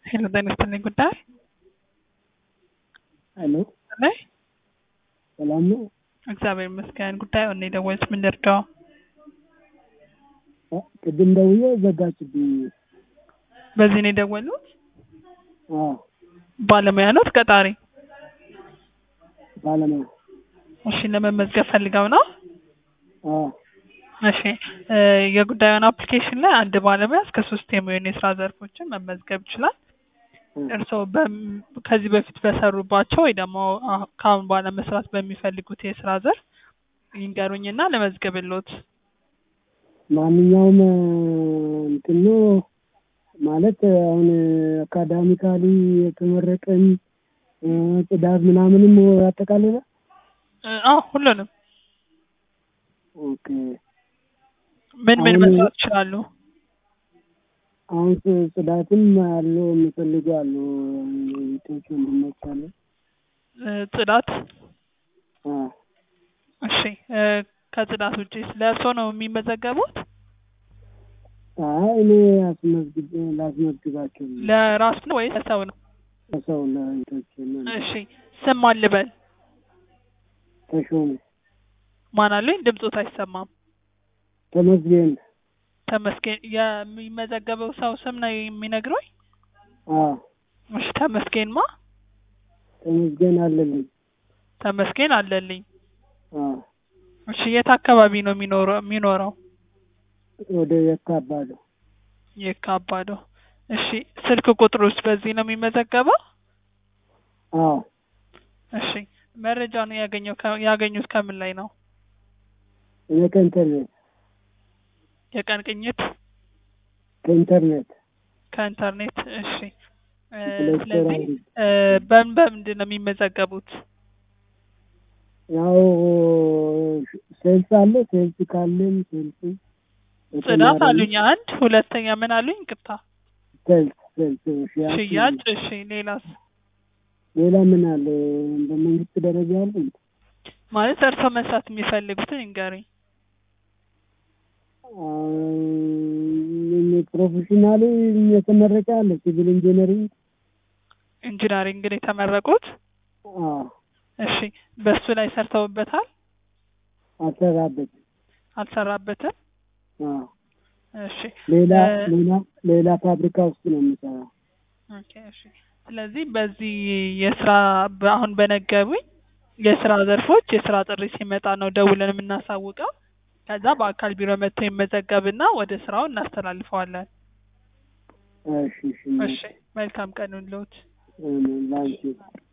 ሄሎ ጤና ይስጥልኝ ጉዳይ ሄሎ ላይ ሰላም ነው? እግዚአብሔር ይመስገን። ጉዳዩ እኔ ደወልኩት ምን ልርዳው? አ፣ ቅድም ደውዬ ዘጋችብኝ። በዚህ ነው የደወሉት? አዎ ባለሙያ ኖት ቀጣሪ? ባለሙያ። እሺ ለመመዝገብ ፈልገው ነው? አዎ እሺ እ የጉዳዩን አፕሊኬሽን ላይ አንድ ባለሙያ እስከ ሶስት የሚሆኑ የስራ ዘርፎችን መመዝገብ ይችላል። እ፣ እርስዎ በም- ከዚህ በፊት በሰሩባቸው ወይ ደግሞ አ- ከአሁን በኋላ መስራት በሚፈልጉት የስራ ዘርፍ ይንገሩኝና ለመዝገብሎት። ማንኛውም እ፣ እንትን ነው ማለት አሁን አካዳሚካሊ የተመረቀን እ፣ ጽዳት ምናምንም ያጠቃልላል። እ፣ አዎ ሁሉንም። ኦኬ ምን ምን አሁን- መስራት ይችላሉ? አሁን ጽ- ጽዳትም አለው የሚፈልጉ አሉ ቤቶች ወንድሞች አሉ። እ፣ ጽዳት። አዎ እሺ እ፣ ከጽዳት ውጪ ስለ እርስዎ ነው የሚመዘገቡት? አይ እኔ አስመዝግብ ላስመዝግባቸው ነው። ለራስ ነው ወይስ ለሰው ነው? ለሰው ለቤቶች ነው። እሺ ስም ማን ልበል? ተሾመ ማን አሉኝ? ድምፆት አይሰማም። ተመስገን። ተመስገን። የሚመዘገበው ሰው ስም ነው የሚነግረኝ? አዎ እሺ ተመስገን ማ? ተመስገን አለልኝ። ተመስገን አለልኝ። አዎ እሺ የት አካባቢ ነው የሚኖረው የሚኖረው? ወደ የካ አባዶ። የካ አባዶ። እሺ ስልክ ቁጥሩስ በዚህ ነው የሚመዘገበው? አዎ እሺ መረጃውን ያገኘው ከ- ያገኙት ከምን ላይ ነው? እኔ ከኢንተርኔት የቀን ቅኝት ከኢንተርኔት ከኢንተርኔት። እሺ እ፣ ሁለት ስለዚህ ወር እ፣ በምን በምንድን ነው የሚመዘገቡት? ያው ሴልስ አለ። ሴልስ ካለም ሴልስ ጽዳት አሉኝ አንድ፣ ሁለተኛ ምን አሉኝ? ቅርታ ሴልስ ሴልስ ሽያጭ ሽያጭ። እሺ ሌላስ? ሌላ ምን አለ? በመንግስት ደረጃ አለ እንዴ? ማለት እርስዎ መስራት የሚፈልጉትን ይንገሩኝ። አይ፣ ፕሮፌሽናሊ የተመረቀ አለ ሲቪል ኢንጂነሪንግ። ኢንጂነሪንግን የተመረቁት? አዎ እሺ በሱ ላይ ሰርተውበታል? አልሰራበትም። አልሰራበትም? አዎ እሺ ሌላ እ፣ ሌላ ሌላ ፋብሪካ ውስጥ ነው የምሰራው። ኦኬ እሺ። ስለዚህ በዚህ የስራ አሁን በነገሩኝ የስራ ዘርፎች የስራ ጥሪ ሲመጣ ነው ደውለን የምናሳውቀው። ከዛ በአካል ቢሮ መጥቶ ይመዘገብና ወደ ስራው እናስተላልፈዋለን። እሺ እሺ እሺ መልካም ቀን ይሁንልዎት። ላንቺ